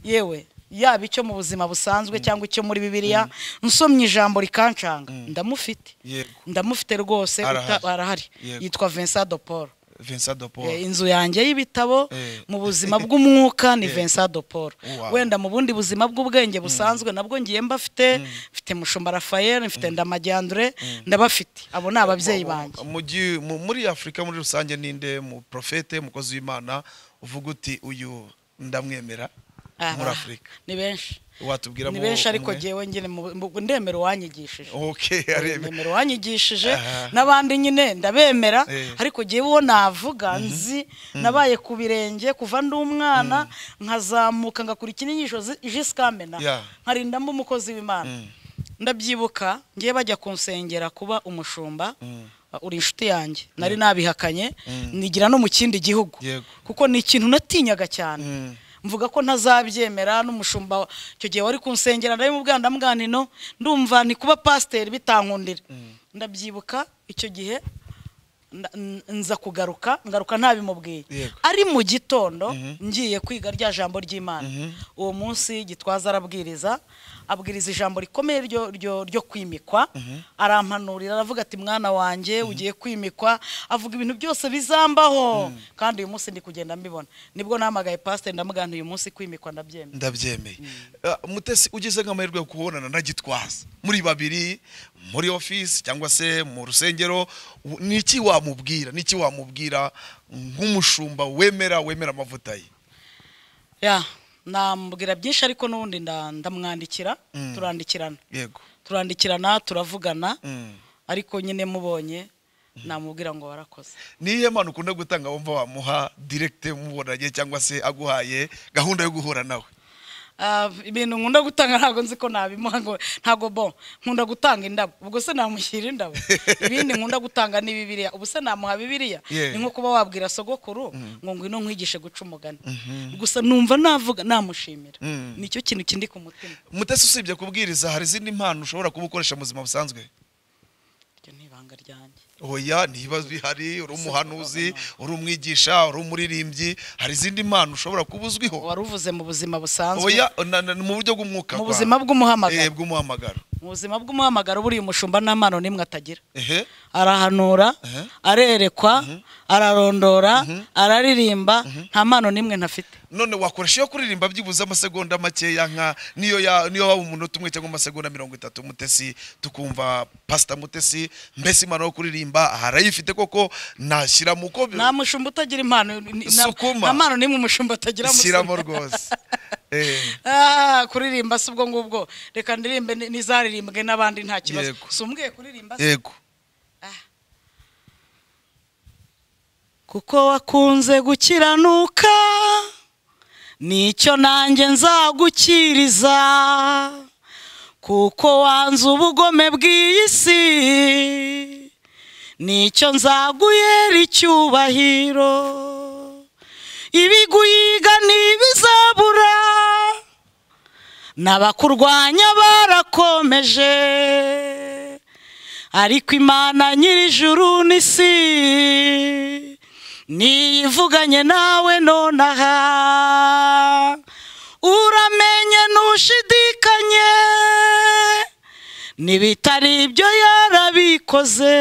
yewe yaba icyo mu buzima busanzwe cyangwa icyo muri bibiliya nsomye ijambo rikancanga ndamufite yego ndamufite rwose uta- Arahari. arahari Yego. yitwa Vincent de Paul vincent de paul Eh, inzu yanjye y'ibitabo Eh. mu buzima bw'umwuka ni Vincent de Paul Wow. wenda mu bundi buzima bw'ubwenge busanzwe nabwo ngiye mbafite mfite mushumba Raphael mfite ndamajyandure ndabafite abo ni ababyeyi banjye Mu gi- mu- muri afurika muri rusange ninde mu profete umukozi w'imana uvuga uti uyu ndamwemera Aha. muri afurika ni benshi watubwiramo ni benshi ariko umwe? ngewe nyine mu- mu- ndemera uwanyigishije okay arebe ndemera uwanyigishije Aha. n'abandi nyine ndabemera Eh. ariko ngewe uwo navuga nzi nabaye ku birenge kuva ndi umwana nkazamuka ngakurikira inyigisho zi- jisikamena Yeah. nkarindamo umukozi w'imana ndabyibuka ngiye bajya kunsengera kuba umushumba uh, uri inshuti yanjye nari nabihakanye nigira no mu kindi gihugu Yego. kuko ni ikintu natinyaga cyane Mm. mvuga ko ntazabyemera n'umushumba wa- icyo gihe wari kunsengera ndabimubwira ndamwanino ndumva ni kuba pasiteri bitankundira ndabyibuka icyo gihe nda- n- nza kugaruka ngaruka ntabimubwiye Yego. ari mu gitondo ngiye kwiga rya jambo ry'imana uwo munsi gitwaza arabwiriza abwiriza ijambo rikomeye ryo, ryo, ryo kwimikwa arampanurira aravuga ati mwana wanjye ugiye kwimikwa avuga ibintu byose bizambaho kandi uyu munsi ndi kugenda mbibona nibwo nahamagaye pasiteri ndamubwira nti uyu munsi kwimikwa ndabyemera ndabyemeye Ah, mutesi ugize nk'amahirwe yo kubonana na gitwaza muri babiri muri ofisi cyangwa se mu rusengero u- ni iki wamubwira ni iki wamubwira nk'umushumba wemera wemera amavuta ye ya namubwira byinshi ariko n'ubundi nda- ndamwandikira turandikirana yego turandikirana turavugana Mm. ariko nyine mubonye namubwira ngo warakoze ni iyihe mpano ukunda gutanga wumva wamuha diregite mubonanye cyangwa se aguhaye gahunda yo guhura nawe Ah, ibintu nkunda gutanga ntabwo nzi ko nabimuha ngo ntabwo bo nkunda gutanga indabo ubwo se namushyira indabo ibindi nkunda gutanga ni bibiriya ubu se namuha bibiriya Yeah. ni nko kuba wabwira sogokuru ngo ngwino nkwigishe guca umugani gusa numva navuga namushimira Mm. nicyo kintu kindi ku mutima mutesi usibye kubwiriza hari izindi mpano ushobora kuba ukoresha mu buzima busanzwe iryo ni ibanga ryanjye oya ntibibazo bihari uri umuhanuzi uri umwigisha uri umuririmbyi hari izindi mpano ushobora kuba uzwiho wari uvuze mu buzima busanzwe oya na- na- mu buryo bw'umwuka mu kwa- buzima bw'umuhamagaro Eh, bw'umuhamagaro mu buzima bw'umuhamagaro buriya umushumba nta mpano n'imwe atagira ehe arahanura Eh. arerekwa ararondora araririmba nta mpano n'imwe ntafite none wakoresha iyo kuririmba byibuze amasegonda makeya nka niyo ya niyo waba umunota umwe cyangwa amasegonda mirongo itatu mutesi tukumva pasita mutesi mbese impano yo kuririmba harayifite koko nashyira mu ko nta mushumba utagira impano ni- na- Sukuma. nta mpano n'imwe umushumba atagira shyiramo musore. rwose Eh, Ah, kuririmba si ubwo ngubwo reka ndirimbe ni- n'izaririmbwe n'abandi nta kibazo Yego. si umbwiye kuririmba se? yego kuko wakunze gukiranuka nicyo nanjye nzagukiriza kuko wanze ubugome bw'iyi si nicyo nzaguyera icyubahiro ibiguyiga ntibizabura n'abakurwanya barakomeje ariko imana nyir'ijuru n'isi niyivuganye nawe nonaha uramenye ntushidikanye n'ibitari ibyo yarabikoze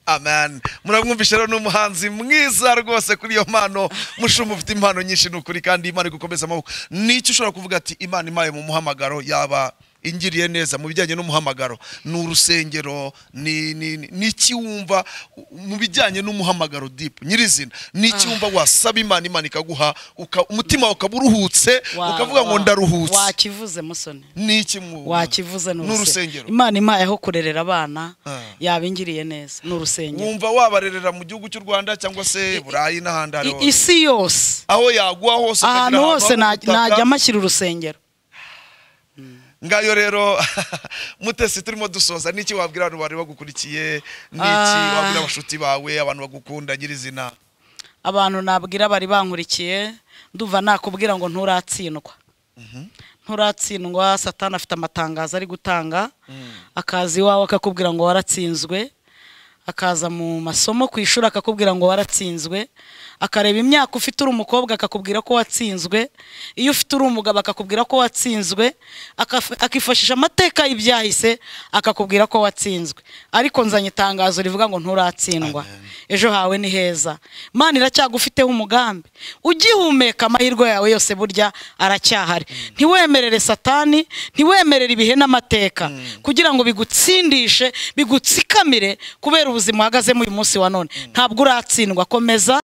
amen muramwumvisha rero ni umuhanzi mwiza rwose kuri iyo mpano mushumba ufite impano nyinshi ni ukuri kandi imana iri gukomeza amaboko n'icyo ushobora kuvuga ati imana impaye mu muhamagaro yaba ingiriye neza mu bijyanye n'umuhamagaro ni urusengero ni ni- ni- ni iki wumva mu bijyanye n'umuhamagaro dipu nyirizina ni iki wumva wasaba imana imana ikaguha uka- umutima wawe ukaba uruhutse Wa- ukavuga ngo wa- ndaruhutse wakivuze musoni ni iki mu wakivuze ni urusengero n'urusengero imana impaye aho kurerera abana Ah. yabingiriye neza ni urusengero wumva wabarerera mu gihugu cy'u rwanda cyangwa se burayi n'ahandi aho ari I- hose isi yose aho yaguha hose ukagira ahantu hose ho na- gutaka. najya mashyira urusengero ngayo rero mutesi turimo dusoza niki wabwira abantu bari bagukurikiye niki Ah. wabwira abashuti bawe abantu bagukunda nyirizina abantu nabwira bari bankurikiye ndumva nakubwira ngo nturatsindwa nturatsindwa satani afite amatangazo ari gutanga akaza iwawe akakubwira ngo waratsinzwe akaza mu masomo ku ishuri akakubwira ngo waratsinzwe akareba imyaka ufite uri umukobwa akakubwira ko watsinzwe iyo ufite uri umugabo akakubwira ko watsinzwe akaf- akifashisha amateka y'ibyahise akakubwira ko watsinzwe ariko nzanye itangazo rivuga ngo nturatsindwa ejo hawe ni heza imana iracyagufiteho umugambi ugihumeka amahirwe yawe yose burya aracyahari ntiwemerere satani ntiwemerere ibihe n'amateka kugira ngo bigutsindishe bigutsikamire kubera ubuzima uhagazemo uyu munsi wa none ntabwo uratsindwa komeza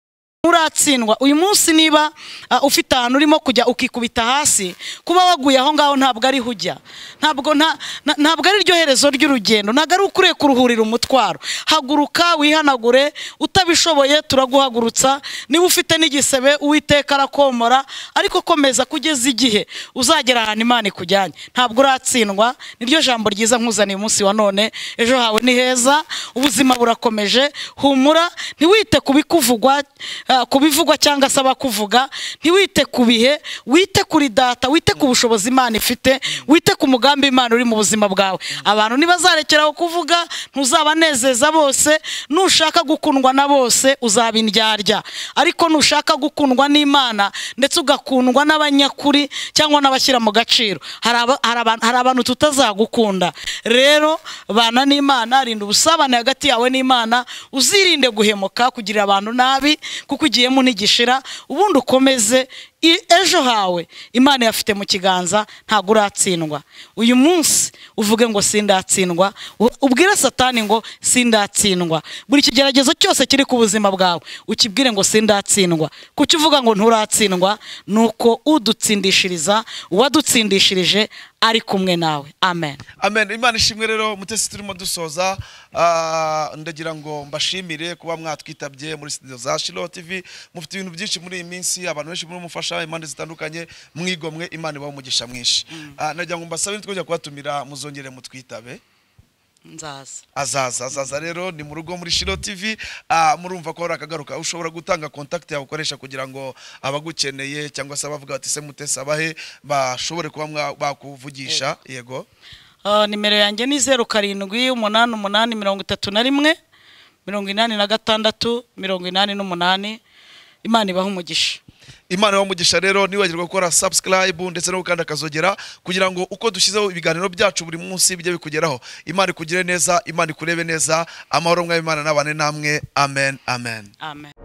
uratsindwa uyu munsi niba ah, ufite ahantu urimo kujya ukikubita hasi kuba waguye aho ngaho ntabwo ariho ujya ntabwo nta- na- ntabwo ari ryo herezo ry'urugendo ntabwo ari ukuriye kuruhurira umutwaro haguruka wihanagure utabishoboye turaguhagurutsa niba ufite n'igisebe uwiteka arakomora ariko komeza kugeza igihe uzagera ahantu imana ikujyanye ntabwo uratsindwa niryo jambo ryiza nkuzaniye umunsi wa none ejo hawe ni heza ubuzima burakomeje humura ntiwite ku bikuvugwa ah, ku bivugwa cyangwa se abakuvuga ntiwite ku bihe wite kuri data wite ku bushobozi imana ifite wite ku mugambi imana uri mu buzima bwawe abantu ntibazarekeraho kuvuga ntuzabanezeza bose nushaka gukundwa na bose uzaba indyarya ariko nushaka gukundwa n'imana ndetse ugakundwa n'abanyakuri cyangwa n'abashyira mu gaciro hari aba- hari aba- hari abantu tutazagukunda rero bana n'imana rinda ubusabane hagati yawe n'imana uzirinde guhemuka kugirira abantu nabi kuko ugiyemo ntigishira ubundi ukomeze I- ejo hawe imana yafite mu kiganza ntabwo uratsindwa uyu munsi uvuge ngo sindatsindwa u- ubwire satani ngo sindatsindwa buri kigeragezo cyose kiri ku buzima bwawe ukibwire ngo sindatsindwa kuki uvuga ngo nturatsindwa ni uko udutsindishiriza uwadutsindishirije ari kumwe nawe amen amen imana ishimwe rero mutesi turimo dusoza ah, ndagira ngo mbashimire kuba mwatwitabye muri studio za shilo tv mufite ibintu byinshi muri iyi minsi abantu benshi muri mufasha impande zitandukanye mwigomwe imana ibaho umugisha mwinshi Ah, ndagira ngo mbasabe nitwajya kubatumira muzongere mutwitabe nzaza azaza azaza rero ni mu rugo muri shiro tv ah, murumva ko hari akagaruka ushobora gutanga contact yawe ukoresha kugira ngo abagukeneye cyangwa se abavuga bati se mutesi abahe bashobore kuba mwa- bakuvugisha yego Ah, nimero yanjye ni zeru karindwi umunani umunani mirongo itatu na rimwe mirongo inani na gatandatu mirongo inani n'umunani imana ibaha umugisha imana y'umugisha rero ntiwibagirwe gukora subscribe ndetse no gukanda akazogera kugira ngo uko dushyizeho ibiganiro byacu buri munsi bijye bikugeraho imana ikugire neza imana ikurebe neza amahoro mwabimana n'abane namwe amen amen amen